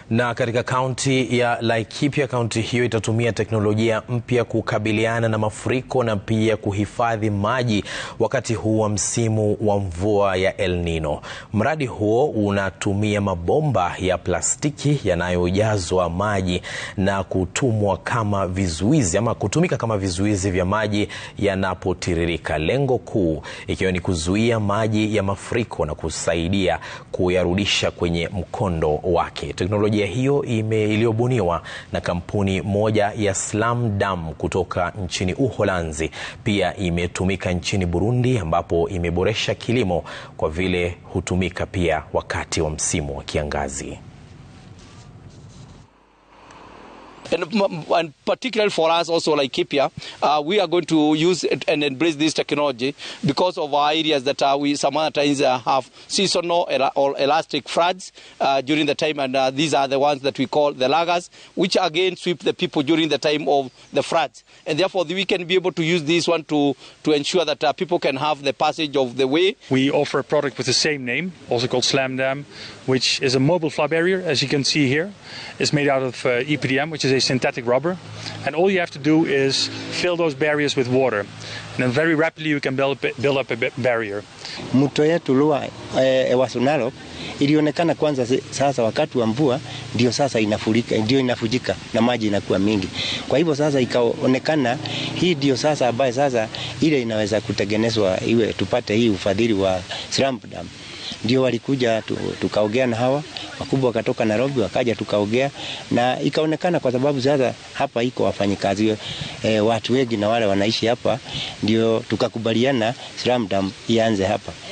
Na katika kaunti ya Laikipia, kaunti hiyo itatumia teknolojia mpya kukabiliana na mafuriko na pia kuhifadhi maji wakati huu wa msimu wa mvua ya El Nino. Mradi huo unatumia mabomba ya plastiki yanayojazwa maji na kutumwa kama vizuizi ama kutumika kama vizuizi vya maji yanapotiririka, lengo kuu ikiwa ni kuzuia maji ya mafuriko na kusaidia kuyarudisha kwenye mkondo wake. Teknolojia hiyo iliyobuniwa na kampuni moja ya Slam Dam kutoka nchini Uholanzi pia imetumika nchini Burundi ambapo imeboresha kilimo kwa vile hutumika pia wakati wa msimu wa kiangazi. And, and particularly for us also like Laikipia, uh, we are going to use and embrace this technology because of our areas that uh, we some other times uh, have seasonal or elastic floods uh, during the time and uh, these are the ones that we call the lagers which again sweep the people during the time of the floods and therefore we can be able to use this one to, to ensure that uh, people can have the passage of the way. We offer a product with the same name, also called Slam Dam, which is a mobile flood barrier as you can see here. It's made out of uh, EPDM, which is a synthetic rubber. And all you have to do is fill those barriers with water. And then very rapidly you can build, build up a barrier. Mto yetu Lua e, Ewaso Narok ilionekana kwanza sasa wakati wa mvua ndio sasa inafurika, ndio inafujika na maji inakuwa mingi. Kwa hivyo sasa ikaonekana hii ndio sasa ambaye sasa ile inaweza kutengenezwa iwe tupate hii ufadhili wa Slam Dam ndio walikuja tukaongea na hawa wakubwa wakatoka Nairobi wakaja tukaongea na ikaonekana, kwa sababu sasa hapa iko wafanyikazi e, watu wengi na wale wanaishi hapa, ndio tukakubaliana Slam Dam ianze hapa.